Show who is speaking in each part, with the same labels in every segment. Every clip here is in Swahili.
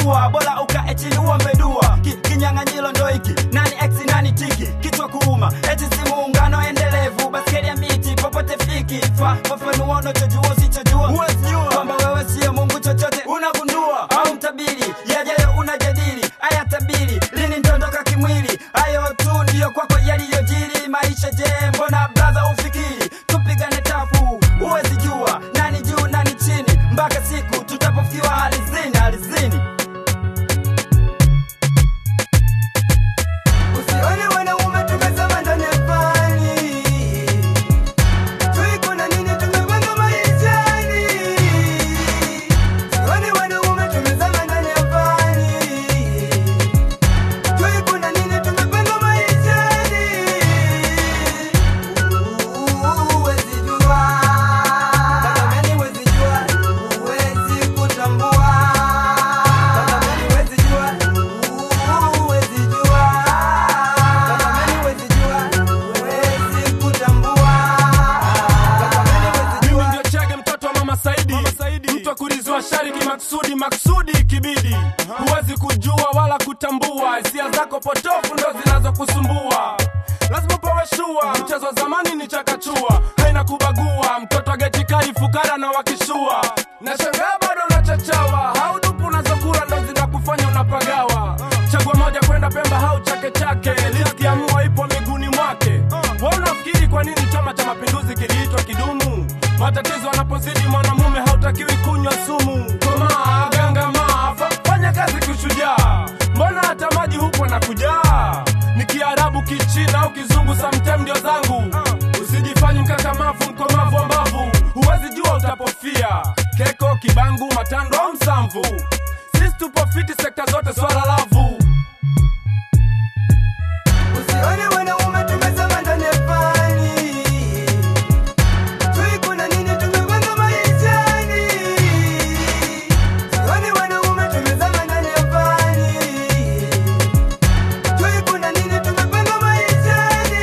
Speaker 1: kuua bora ukae chini uombe dua Ki, kinyang'anyiro ndo hiki nani x nani tiki kichwa kuuma eti si muungano endelevu baskeli ya miti popote fiki fa fafanua unachojua usichojua kwamba wewe siyo mungu chochote unagundua au mtabiri yajayo unajadili aya tabiri lini ntondoka kimwili hayo tu ndiyo kwako yaliyojiri maisha je mbona braha ufikiri tupigane tafu huwezi jua nani juu nani chini mpaka siku tutapofikiwa alizini alizini
Speaker 2: Usione wanaume tumezama ndani ya fani. Tui kuna nini tumepanga maishani. Usione wanaume tumezama ndani ya fani. Tui kuna nini tumepanga maishani. Huwezi jua. Tatamani huwezi jua. Huwezi kutambua. Tatamani huwezi jua. Huwezi jua. Tatamani huwezi jua. Huwezi kutambua. Tatamani huwezi
Speaker 3: mimi
Speaker 2: jua.
Speaker 3: ndio chege mtoto wa mama saidi, mtu wa kurizua shari kimaksudi maksudi kibidi huwezi kujua wala kutambua hisia zako potofu ndo zinazokusumbua lazima upewe shua mchezo wa zamani ni chakachua haina kubagua mtoto wa geti kali fukara na wakishua na shangaa bado unachachawa haudupu unazokula ndo zinakufanya unapagawa chagua moja kwenda pemba hau chake chake liski ya mua ipo miguuni mwake wa unafikiri kwa nini chama cha mapinduzi kiliitwa kidumu matatizo anapozidi mwanamume hautakiwi kunywa sumu komaa gangamaa fa- fanya kazi kushujaa mbona hata maji hupo na kujaa ni kiarabu kichina au kizungu samtem ndio zangu usijifanye mkakamavu mkomavu wa mbavu huwezi jua utapofia keko kibangu matando au msamvu sisi tupo fiti sekta zote swala lavu
Speaker 2: Usione wanaume tumezama ndani ya fani. Tui kuna nini tumepanga maishani. Usione wanaume tumezama ndani ya fani. Tui kuna nini tumepanga maishani.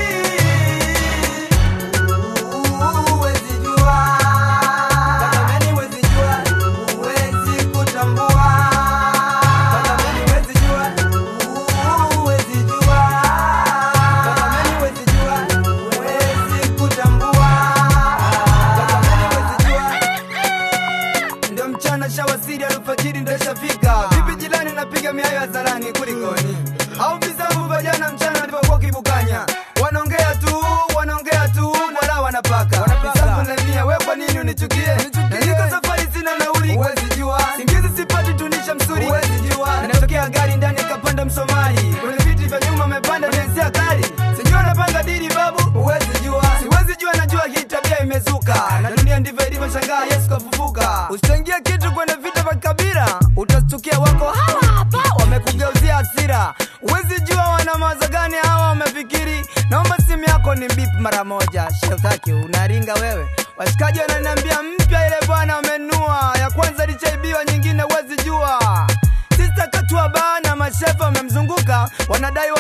Speaker 2: Huwezi jua. Tatamani huwezi jua. Huwezi kutambua. Tatamani huwezi jua. Huwezi jua. Tatamani huwezi jua. Huwezi kutambua. Tatamani huwezi jua. Ndio mchana shawasiri alfajiri ndo ishafika. Vipi jirani napiga miayo hadharani kulikoni? Au vizabu vya jana mchana alivyokuwa kibukanya. Wanaongea tu, wanaongea tu, wala wanapaka. Vizabu na mia, we kwa nini unichukie? Na niko safari sina nauli. Huwezi jua. Singizi sipati tunisha msuri. Huwezi jua. Inatokea gari ndani kapanda Msomali. Kwenye viti vya nyuma amepanda densia kali. Sijui anapanga dili babu. Huwezi jua. Siwezi jua najua hii tabia imezuka. Na dunia ndivyo ilivyo shangaa Yesu kafufuka. Usichangie kitu kwenye vita vya kabila. Utastukia wako hawa hapa wamekugeuzia hasira. Huwezi jua wana mawazo gani hawa wamefikiri. Naomba simu yako ni bip mara moja. Shetaki unaringa wewe. Washikaji wananiambia mpya ile bwana wamenua. Ya kwanza lichaibiwa nyingine huwezi jua. Sista katua bana mashefa wamemzunguka wanadai